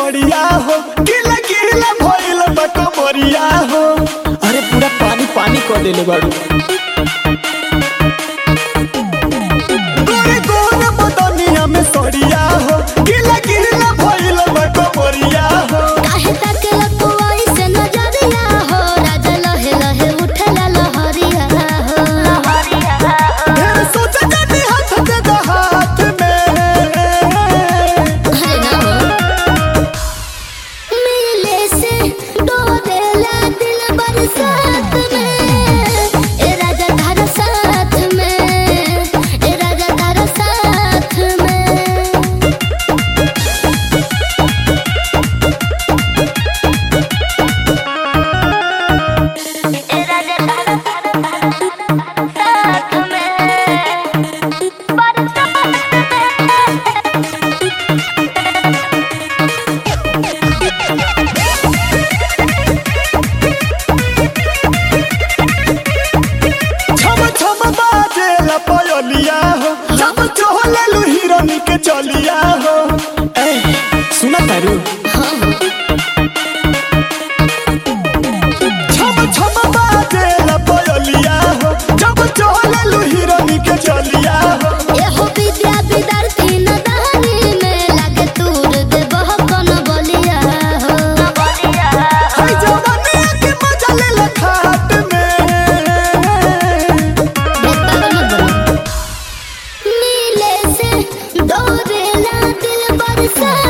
सड़िया हो गिला गिला भइल बा कमरिया हो अरे पूरा पानी पानी कर देले बाड़ू गोरे गोरे बदनिया में सड़िया हो गिला गिला भइल बा कमरिया हो काहे ताकेला तू ऐसे नजरिया हो राजा लहे लहे उठेला लहरिया हो ढेर सोच जानी हाथ दे दो हाथ में अरे ना हो मिले से डोरेला दिल बरसात में ए राजा धारा साथ में ए राजा धारा साथ में ए राजा धारा साथ में छम छम बाजे ला पयलिया हो जब चोहले लू हिरनी के चलिया हो ए सुना तारू छम छम बाजे ला पयलिया हो जब चोहले लू हिरनी के चलिया हो एहो विद्या विद्यार्थी नदानी में लागे तूर दे बहकन बलिया हो हाय जवानी के मजा ले ला खाट में मिले से डोरेला दिल बरसात